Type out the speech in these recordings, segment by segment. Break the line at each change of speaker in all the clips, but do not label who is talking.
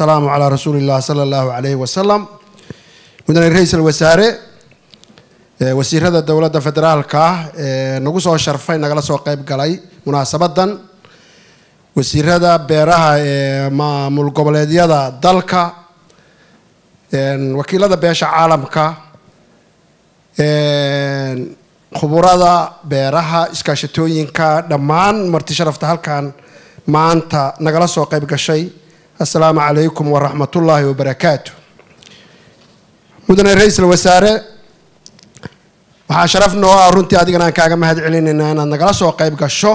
asalaamu calaa rasuuli illah sala allahu calayhi wasalam mudane ra-iisul wasaare wasiirada dowladda federaalka ah ee nagu soo sharfay nagala soo qeyb galay munaasabadan wasiirada beeraha ee maamul goboleedyada dalka wakiilada beesha caalamka khuburada beeraha iskaashatooyinka dhammaan marti sharafta halkan maanta nagala soo qeyb gashay assalaamu calaykum waraxmatullaahi wabarakaatu mudane ra-iisul wasaare waxaa sharaf noo ah runtii adigana aan kaaga mahad celinaynaa inaad nagala soo qeyb gasho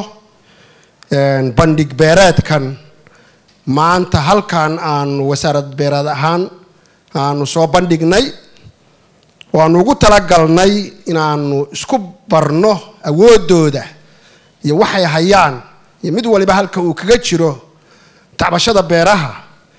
bandhig beereedkan maanta halkan aanu wasaarad beereed ahaan aanu soo bandhignay waanu ugu talagalnay inaanu isku barno awoodooda iyo waxay hayaan iyo mid waliba halka uu kaga jiro tacbashada beeraha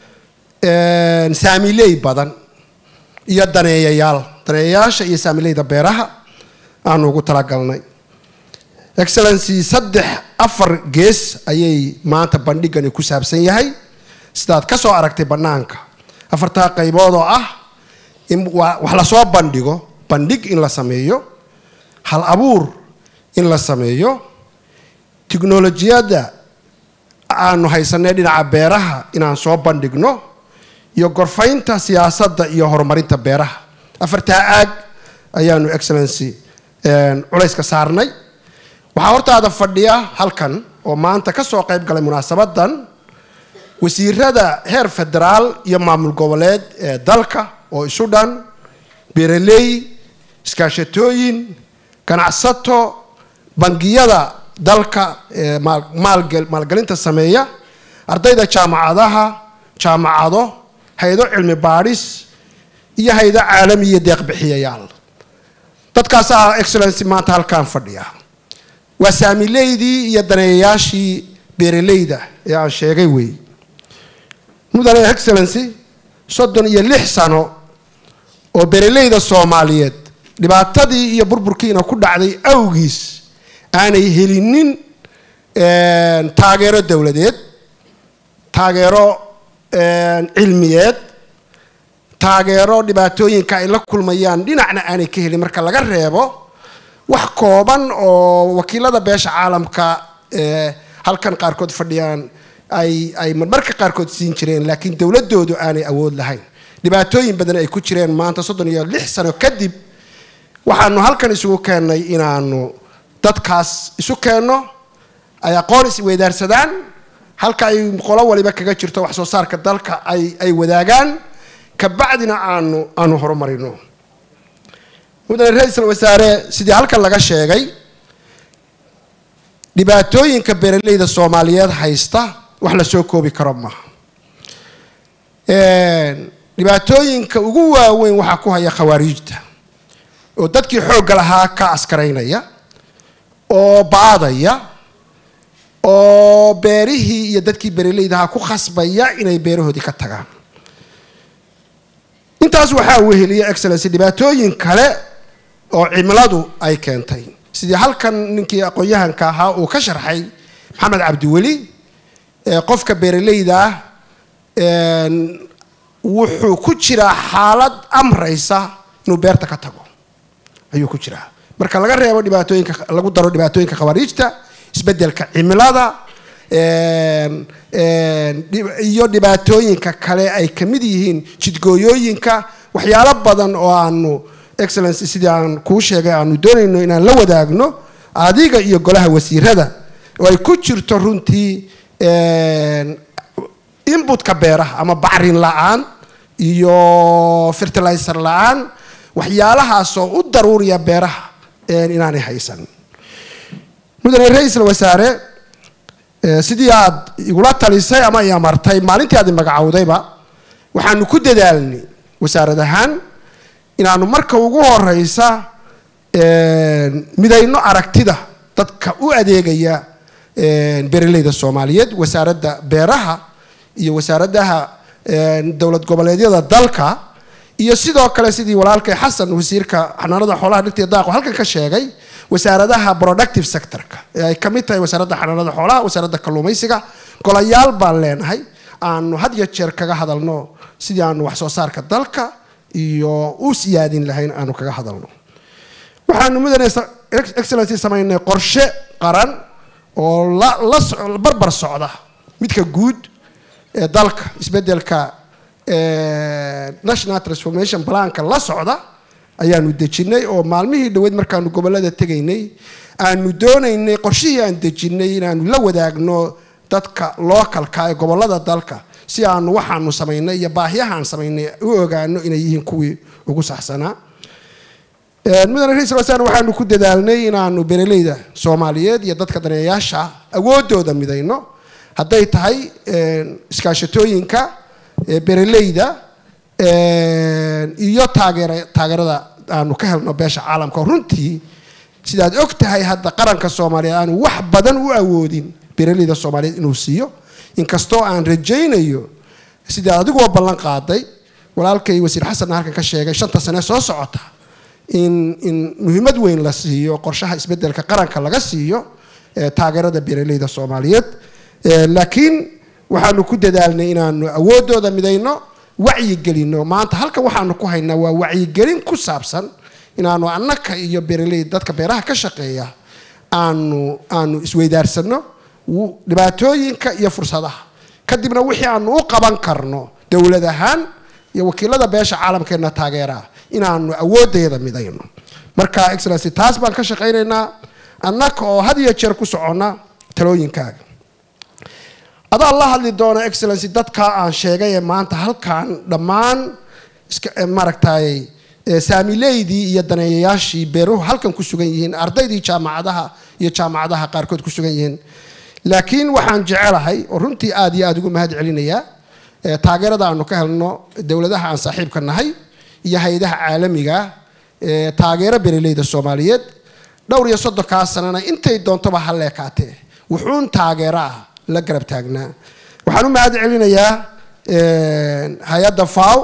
saamiley badan iyo daneeyayaal daneeyayaasha iyo saamileyda beeraha aanu ugu talagalnay excellency saddex afar gees ayay maanta bandhigani ku saabsan yahay sidaad ka soo aragtay bannaanka afartaa qaybood oo ah in wax lasoo bandhigo bandhig in la sameeyo hal abuur in la sameeyo tiknolojiyadda aanu haysanay dhinaca beeraha inaan soo bandhigno iyo gorfaynta siyaasadda iyo horumarinta beeraha afartaa aag ayaanu excellency culayska saarnay waxaa hortaada fadhiya halkan oo maanta ka soo qayb galay munaasabadan wasiirada heer federaal iyo maamul goboleed ee dalka oo isu dhan beeraley iskaashatooyin ganacsato bangiyada dalka ee maalgelinta sameeya ardayda jaamacadaha jaamacado hay-ado cilmi baadhis iyo hay-ado caalamiya deeqbixiyayaal dadkaasaa excellency maanta halkaan fadhiya waa saamileydii iyo daneeyayaashii beeraleyda ee aan sheegay wey mudane excellency soddon iyo lix sano oo beeraleyda soomaaliyeed dhibaatadii iyo burburkiina ku dhacday awgiis aanay helinin taageero dowladeed taageero cilmiyeed taageero dhibaatooyinka ay la kulmayaan dhinacna aanay ka helin marka laga reebo wax kooban oo wakiilada beesha caalamka halkan qaarkood fadhiyaan ay ay marmarka qaarkood siin jireen laakiin dowladoodu aanay awood lahayn dhibaatooyin badan ay ku jireen maanta soddon iyo lix sano kadib waxaanu halkan isugu keennay inaanu dadkaas isu keenno ay aqoon isweydaarsadaan halka ay qolo waliba kaga jirto wax soo saarka dalka ay ay wadaagaan kabacdina aanu aanu horumarino mudane ra-iisul wasaare sidii halkan laga sheegay dhibaatooyinka beeraleyda soomaaliyeed haysta wax la soo koobi karo maaha dhibaatooyinka ugu waaweyn waxaa ku haya khawaariijta oo dadkii xoogga lahaa ka askaraynaya oo baadaya oo beerihii iyo dadkii beeraleydahaa ku khasbaya inay beerahoodii ka tagaan intaas waxaa weheliya excellency dhibaatooyin kale oo cimiladu ay keentay sidii halkan ninkii aqoon-yahanka ahaa uu ka sharxay maxamed cabdiweli qofka beeraleyda ah wuxuu ku jiraa xaalad amraysa inuu beerta ka tago ayuu ku jiraa marka laga reebo dhibaatooyinka lagu daro dhibaatooyinka khawaariijta isbedelka cimilada iyo dhibaatooyinka kale ay kamid yihiin jidgooyooyinka waxyaalo badan oo aanu excellency sidii aan kuu sheegay aanu doonayno inaan la wadaagno adiga iyo golaha wasiirada oo ay ku jirto runtii inbutka beeraha ama bacrin la-aan iyo fertilizer la-aan waxyaalahaasoo u daruuriya beeraha inaanay haysan mudane ra-iisul wasaare sidii aad igula talisay ama i amartay maalintii aad magacowdayba waxaanu ku dadaalnay wasaarad ahaan inaanu marka ugu horeysa midayno aragtida dadka u adeegaya beeraleyda soomaaliyeed wasaaradda beeraha iyo wasaaradaha dowlad goboleedyada dalka iyo sidoo kale sidii walaalkay xasan wasiirka xanaanada xoolaha dhirta iyo daaqo halkan ka sheegay wasaaradaha productive sectorka ee ay kamid tahay wasaaradda xanaanada xoolaha wasaaradda kalluumaysiga golayaal baan leenahay aanu had iyo jeer kaga hadalno sidii aanu wax soo saarka dalka iyo u siyaadin lahayn aanu kaga hadalno waxaanu mudane excellency samaynay qorshe qaran oo la barbar socda midka guud ee dalka isbedelka national transformation planka la socda ayaanu dejinay oo maalmihii dhaweyd markaanu gobolada tegaynay aanu doonaynay qorshihii aan dejinay inaanu la wadaagno dadka localka ee gobolada dalka si aanu waxaanu samaynay iyo baahiyahaan samaynay u ogaano inay yihiin kuwii ugu saxsanaa mudane ra-isul wasaare waxaanu ku dadaalnay inaanu bereleyda soomaaliyeed iyo dadka daneeyayaasha awoodooda midayno hadday tahay iskaashatooyinka bereleyda iyo taageer taageerada aanu ka helno beesha caalamka runtii sidaad og tahay hadda qaranka soomaaliyeed aanu wax badan u awoodin bereleyda soomaaliyeed inuu siiyo inkastoo aan rajaynayo sidaa adigoo ballan qaaday walaalkay wasiir xasanna halkan ka sheegay shanta sane soo socota in in muhiimad weyn la siiyo qorshaha isbedelka qaranka laga siiyo taageerada bereleyda soomaaliyeed laakiin waxaanu ku dadaalnay inaanu awoodooda midayno wacyigelino maanta halkan waxaanu ku haynaa waa wacyigelin ku saabsan inaanu annaka iyo bereley dadka beeraha ka shaqeeya aanu aanu isweydaarsano dhibaatooyinka iyo fursadaha kadibna wixii aanu u qaban karno dowlad ahaan iyo wakiilada beesha caalamkeena taageeraa inaanu awoodeeda midayno marka excellency taas baan ka shaqaynaynaa annaka oo had iyo jeer ku soconna talooyinkaaga adaa la hadli doona excellency dadka aan sheegay ee maanta halkan dhammaan maaragtay saamileydii iyo daneeyayaashii beeruhu halkan ku sugan yihiin ardaydii jaamacadaha iyo jaamacadaha qaarkood ku sugan yihiin laakiin waxaan jecelahay oo runtii aada iyo aada ugu mahad celinayaa taageerada aanu ka helno dowladaha aan saaxiibka nahay iyo hay-adaha caalamiga taageero bereleyda soomaaliyeed dhowr iyo soddonkaa sanana intay doontoba ha leekaatee wuxuun taageero ah la garab taagnaa waxaan u mahad celinayaa hay-adda faw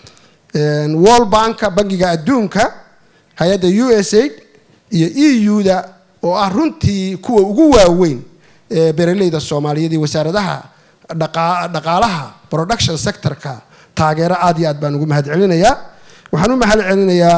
world banka bangiga adduunka hay-adda u s aid iyo e u-da oo ah runtii kuwa ugu waaweyn bereleyda soomaaliyeed iyo wasaaradaha dhaqaalaha production sectorka taageero aad iyo aad baan ugu mahad celinayaa waxaan u mahad celinayaa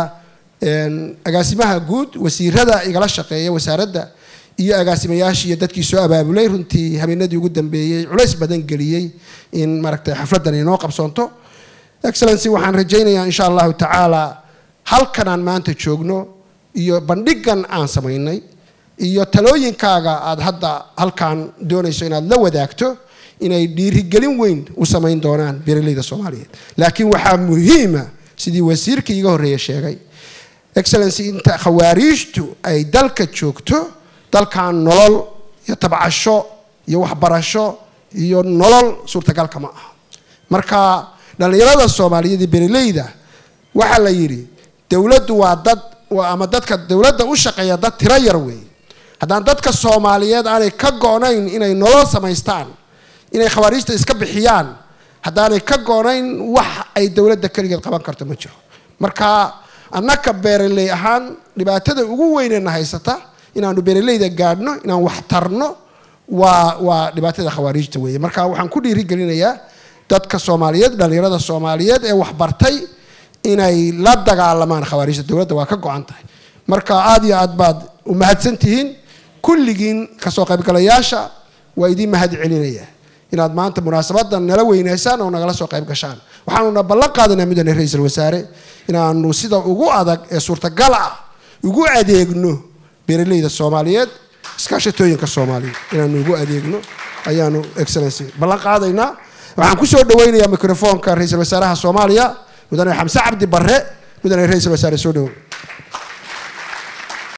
agaasimaha guud wasiirada igala shaqeeya wasaaradda iyo agaasimayaashii iyo dadkii soo abaabulay runtii habeenadii ugu dambeeyey culays badan geliyey in maaragtay xafladdan inoo qabsoonto excellency waxaan rajaynayaa insha allahu tacaala halkan aan maanta joogno iyo bandhigan aan samaynay iyo talooyinkaaga aada hadda halkan doonayso inaad la wadaagto inay dhiirigelin weyn u samayn doonaan bereleyda soomaaliyeed laakiin waxaa muhiima sidii wasiirkii iga horreeye sheegay excellency inta khawaariijtu ay dalka joogto dalkan nolol iyo tabcasho iyo waxbarasho iyo nolol suurtagalka ma aha marka dhallinyarada soomaaliyeed iyo bereleyda waxaa la yidhi dowladdu waa dad ama dadka dowladda u shaqeeya dad tiro yar weey haddaan dadka soomaaliyeed aanay ka go-nayn inay nolol samaystaan inay khawaariijta iska bixiyaan haddaanay ka go-nayn wax ay dowladda keligeed qaban karto ma jiro marka annaka beeraley ahaan dhibaatada ugu weynena haysata inaanu beeraleyda gaadhno inaan wax tarno waa waa dhibaatada khawaariijta weeye marka waxaan ku dhiirigelinayaa dadka soomaaliyeed dhallinyarada soomaaliyeed ee waxbartay inay la dagaalamaan khawaariijta dowladda waa ka go-an tahay marka aada iyo aad baad u mahadsan tihiin kulligiin kasoo qaybgalayaasha waa idiin mahad celinaya inaad maanta munaasabadan nala weynaysaan oo nagala soo qayb gashaan waxaanuna ballan qaadanaa mudane ra-iisul wasaare inaanu sida ugu adag ee suurtagal ah ugu adeegno beeraleyda soomaaliyeed iskaashatooyinka soomaaliyeed inaanu ugu adeegno ayaanu excellency ballan qaadaynaa waxaan kusoo dhaweynayaa microfoonka ra-iisul wasaaraha soomaaliya mudane xamse cabdi barre mudane ra-iisul wasaare soo dhowo